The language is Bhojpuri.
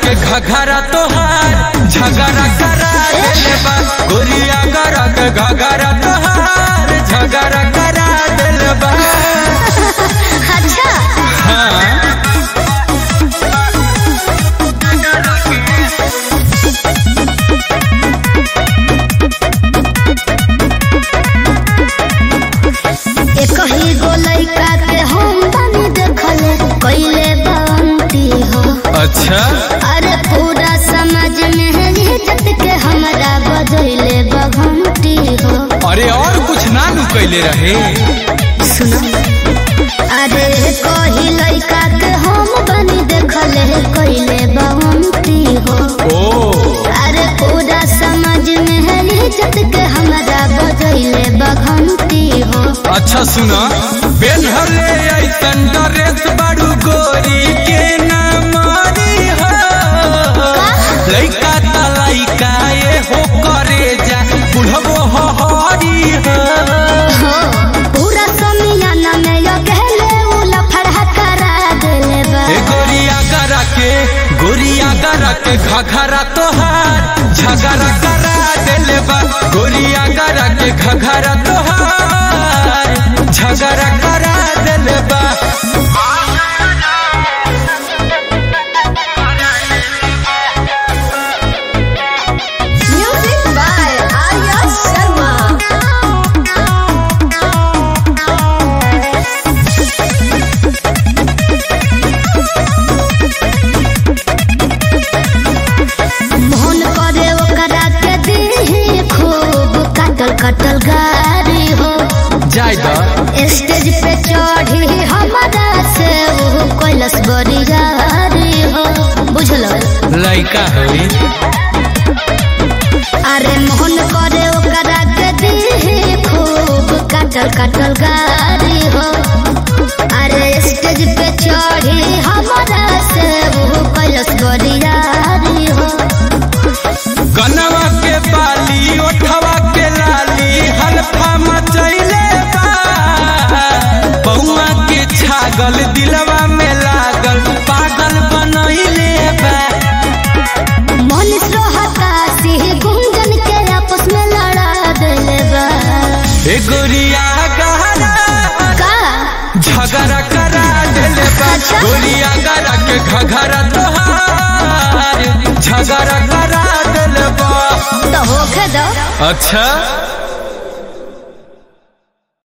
के घघरा तोहार झगड़ा करा देले बा गोरिया गरा के घघरा तोहार झगड़ा करा देले बा अच्छा हाँ एक ही गो लइका के हम बनी देखले कइले बांती हो अच्छा अरे पूरा समाज में है इज्जत के हमरा बजैले बघंटी हो अरे और कुछ ना नु कैले रहे सुनो अरे कही लइका के हम बनी देखले कइले बांती हो ओ अरे पूरा समाज में है इज्जत के हमरा बजैले बघंटी हो अच्छा सुना बेनहले ऐसन ड्रेस बड़ू गोरी के ना मारी हो लइका त लइका ये हो करे जा बुढ़बो हो हरी हो हो, पूरा समियाना में यो कहले उ लफड़ा करा देले बा ए गोरिया गरा के गोरिया गरा के घघरा तोहार झगड़ा करा देले बा गोरिया गरा के घघरा तोहार झगड़ा करा देले बा म्यूजिक बाय आर्या शर्मा मोहन करे ओकरा के दी खूब कटल कटल गारी हो जाय दा स्टेज पे चढ़ी हमारा से वो कैलस बड़ी गारी हो बुझलो लइका होई अरे मोहन करे ओकरा के दी खूब कटल कटल गारी हो अरे स्टेज पे चढ़ी हमारा से वो कैलस बड़ी गारी हो गनवा के बाली ओठवा के लाली हल्फा मचैले बा बउआ के छागल दिलवा में लागल पागल बनैले बा मनीष रोहता सिंह गुंजन के आपस में लड़ा देले बा ए गोरिया गहरा का झगड़ा करा देले बा अच्छा। गोरिया गरा के घघरा तोहार झगड़ा करा देले बा तो होखे दो अच्छा